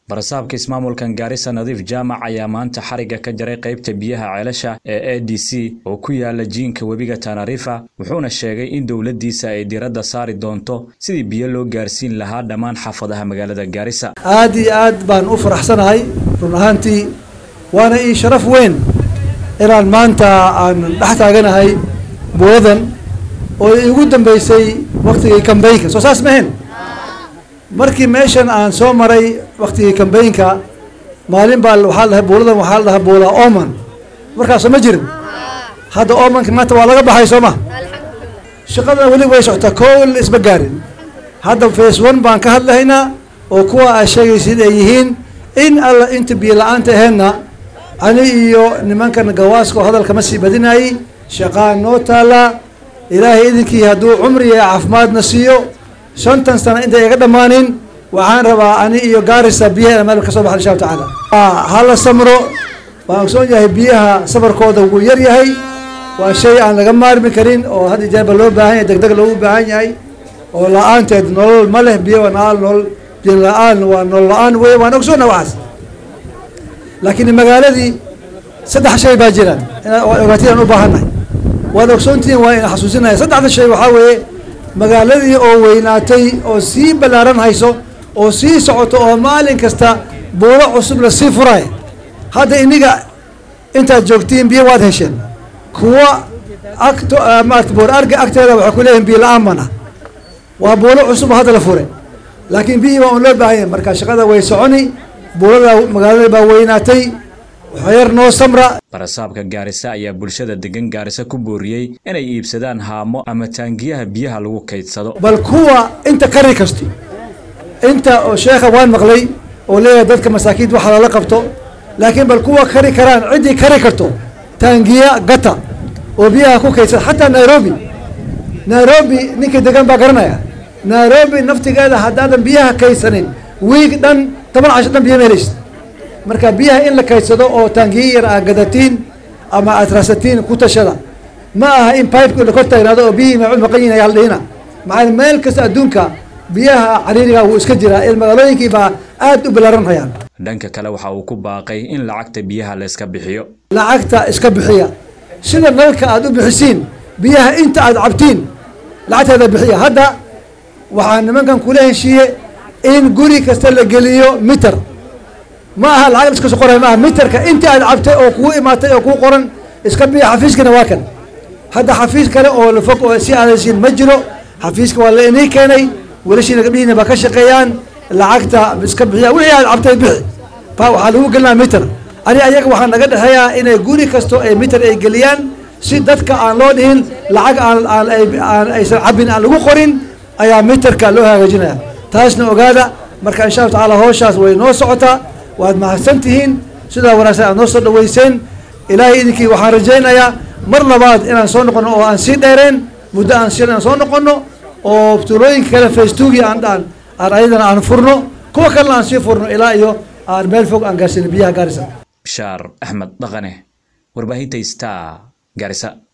barasaabka ismaamulkan gaarisa nadiif jaamac ayaa maanta xarigga ka jaray qaybta biyaha ceelasha ee a d c oo ku yaala jiinka webiga tanarifa wuxuuna sheegay in dowladdiisa ay diradda saari doonto sidii biyo loo gaarsiin lahaa dhammaan xaafadaha magaalada gaarisa aad iyo aad baan u faraxsanahay run ahaantii waana ii sharaf weyn inaan maanta aan dhex taaganahay buuradan oo iigu dambeysay waktigii kambeynka soo saas mahen markii meeshan aan soo maray waktigii kambeynka maalin baa waxaa la dhahay buuladan waxaa la dhahaa buula oman markaasoo ma jirin hadda omanka maanta waa laga baxay soo ma shaqadana weli way socotaa kool isma gaarin hadda face one baan ka hadlahaynaa oo kuwa aa sheegaysid ay yihiin in alla inta biyo la-aanta aheedna ani iyo nimankan gawaaska oo hadalka ma sii badinayay shaqaa noo taallaa ilaahay idinkii hadduu cumri iyo caafimaadna siiyo shantan sano intay iga dhammaanin waxaan rabaa ani iyo gaarisa biyaha meel ka soo baxa insha allahu tacaala hala samro waan ogsoon yahay biyaha safarkooda wuu yar yahay waa shay aan laga maarmi karin oo had iyo jeerba loo baahan yahay degdeg loogu baahan yahay oo la-aanteed nolol ma leh biyo waa nolol biyo la-aan waa nolol la-aan wey waan ogsoona waxaas laakiin magaaladii saddex shay baa jiraan ogaatidaan u baahannahay waad ogsoontihiin waa ina xasuusinaya saddexda shay waxaa weeye magaaladii oo weynaatay oo sii ballaaran hayso oo sii socoto oo maalin kasta buuro cusub la sii furaay hadda iniga intaad joogtiin biyo waad hesheen kuwa agto maarata buur arga agteeda waxay ku leeyihin biyo la-aan bana waa buuro cusub oo hadda la furay laakiin biyihii baa un loo baahan yahay marka shaqada way soconi buurada magaalada baa weynaatay waxyar noo samra barasaabka gaarisa ayaa bulshada degan gaarisa ku booriyey inay iibsadaan haamo ama taangiyaha biyaha lagu kaydsado bal kuwa inta kari kasto inta oo sheekha waan maqlay oo leeyahay dadka masaakiinta waxa lala qabto laakiin bal kuwa kari karaan ciddii kari karto taangiya gata oo biyaha ku kaydsada xataa nairobi nairobi ninka degan baa garanaya nairobi naftigeeda haddaadan biyaha kaydsanin wiig dhan toban casho dhan biyo ma helaysid marka biyaha in la kaydsado oo taangiya yar aad gadatiin ama aad raasatiin ku tashada ma aha in pipeka la kor taagnaado oo biyihii maacud maqan yihin ayaa la dhihina maxaa meel kasta adduunka biyaha cariiriga wuu iska jiraa il magaalooyinkii baa aad u ballaaran hayaan dhanka kale waxa uu ku baaqay in lacagta biyaha la iska bixiyo lacagta iska bixiya sida nalka aad u bixisiin biyaha inta aad cabtiin lacagteeda bixiya hadda waxaa nimankan kula heshiiye in guri kasta la geliyo miter ma aha lacag iska soo qoray ma aha miterka intii aad cabtay oo kugu imaatay oo kuu qoran iska biya xafiiskana waa kan hadda xafiis kale oo lafog oo si aadaysiin ma jiro xafiiska waa la inii keenay welashiina gabdhihiina baa ka shaqeeyaan lacagta iska bixiya wixii aad cabtay bixi ba waxaa lagu gelinaa miter ani ayaga waxaa naga dhexeeyaa inay guri kasto ay miter ay geliyaan si dadka aan loo dhihin lacag aan aan aysan cabin aan lagu qorin ayaa miterka loo hagaajinaya taasna ogaada marka insha allahu tacaala howshaas way noo socotaa waad mahadsan tihiin sidaa wanaagsan aad noo soo dhaweyseen ilaahay idinkii waxaan rajaynayaa mar labaad inaan soo noqono oo aan sii dheereen muddo aan si aan soo noqono oo tuulooyinka kale facetugi aan aan aan ayadana aan furno kuwa kalena aan sii furno ilaa iyo aan meel fog aan gaarsiino biyaha gaarisa bishaar axmed dhaqane warbaahinta star gaarisa